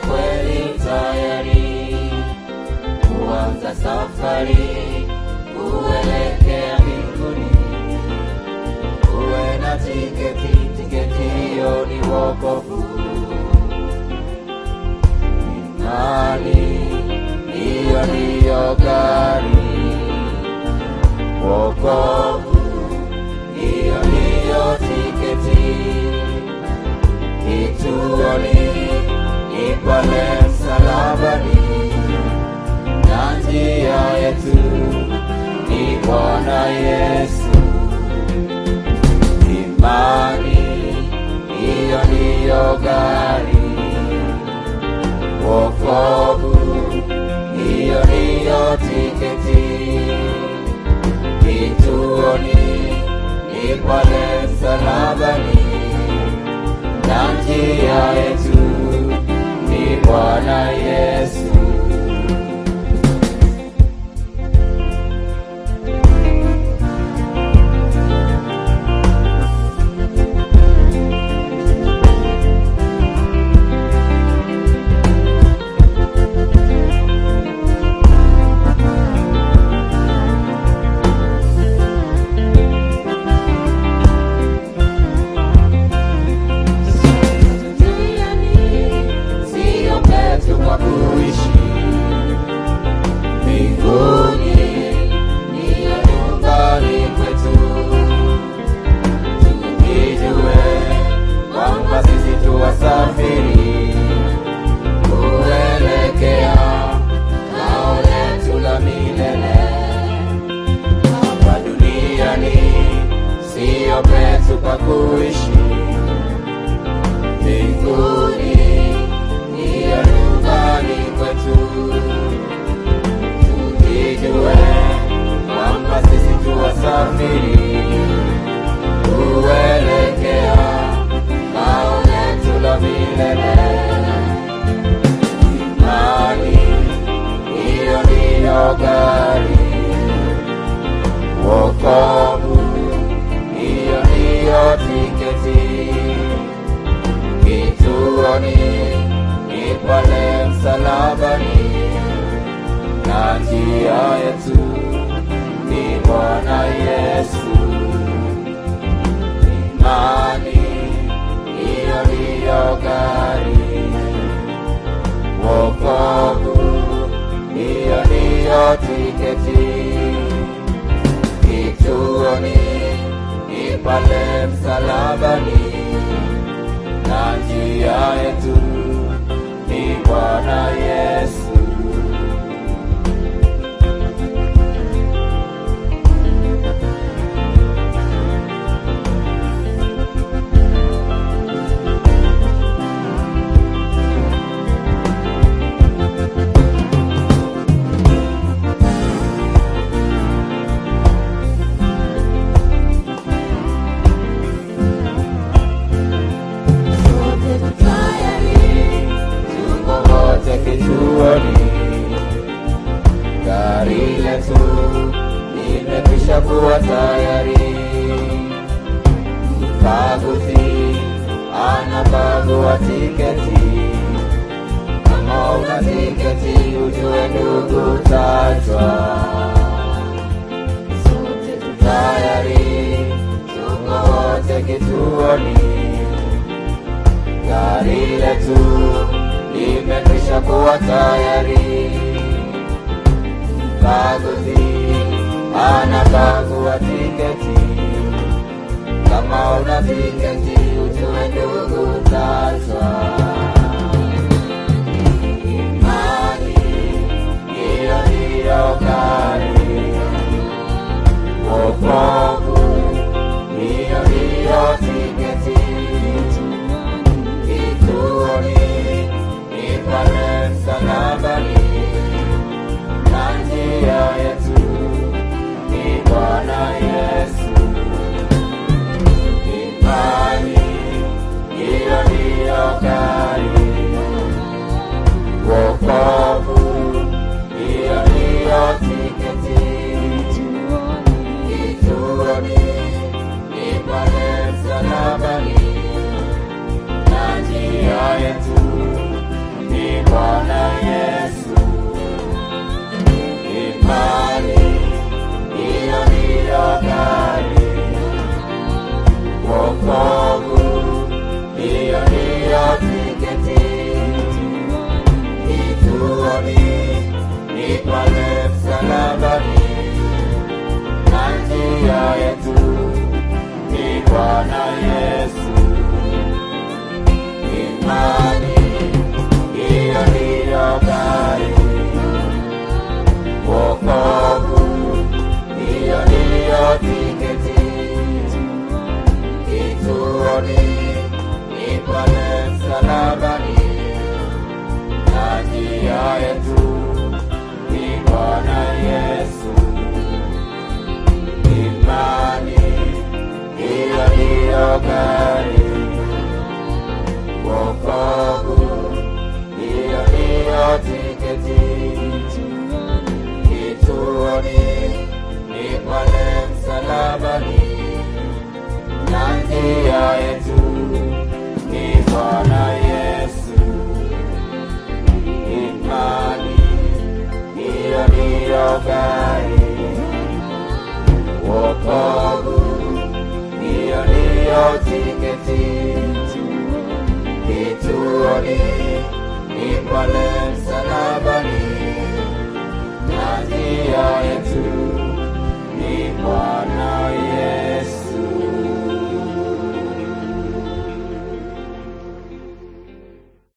kweli tayari kuanza safari kuelekea mbinguni. Uwe na tiketi, tiketi hiyo ni wokovu. Imani hiyo ndiyo gari, wokovu hiyo ndiyo tiketi. Kituoni ni pale msalabani, na njia yetu ni Bwana Yesu. Imani hiyo ndiyo gari, wokovu hiyo ndiyo tiketi. Kituoni ni pale msalabani, na njia yetu ni Bwana Yesu. Sio petu kwa kuishi mbinguni, niyo nyumbani kwetu. Tujijue kwamba sisi tu wasafiri kuelekea kao letu la milele. Hapa duniani sio petu kwa kuishi mbinguni niyo nyumbani kwetu. Tujijue kwamba sisi tu wasafiri kuelekea kao letu la milele. Imani hiyo ndiyo gari, wokovu hiyo ndiyo tiketi kituoni ni pale msalabani, na njia yetu ni Bwana Yesu. Imani hiyo ndiyo gari, wokovu hiyo ndiyo tiketi. Kituoni ni pale msalabani na njia yetu ni Bwana Yesu. Sote tutayari, Tuko wote kituoni, gari letu limekwisha kuwa tayari. Mkaguzi anakagua tiketi, kama una tiketi ujue ndugu tajwa. sote tutayari, tayari, tuko wote kituoni, gari letu limekwisha kuwa tayari. Mkaguzi anakagua tiketi, kama una tiketi ujue ndugu tajwa. Imani hiyo ndiyo gari wokovu hiyo ndiyo tiketi. Kituoni ni pale msalabani, na njia yetu ni Bwana Yesu. Imani hiyo ndiyo gari yetu ni Bwana Yesu. Imani hiyo ndiyo gari, wokovu hiyo ndiyo tiketi, kituoni ni pale msalabani, na njia yetu ni Bwana Yesu. Imani hiyo ndiyo gari, wokovu hiyo ndiyo tiketi, kituoni ni pale msalabani, na njia yetu ni Bwana Yesu. Imani hiyo ndiyo gari, wokovu hiyo ndiyo tiketi, kituoni ni pale msalabani,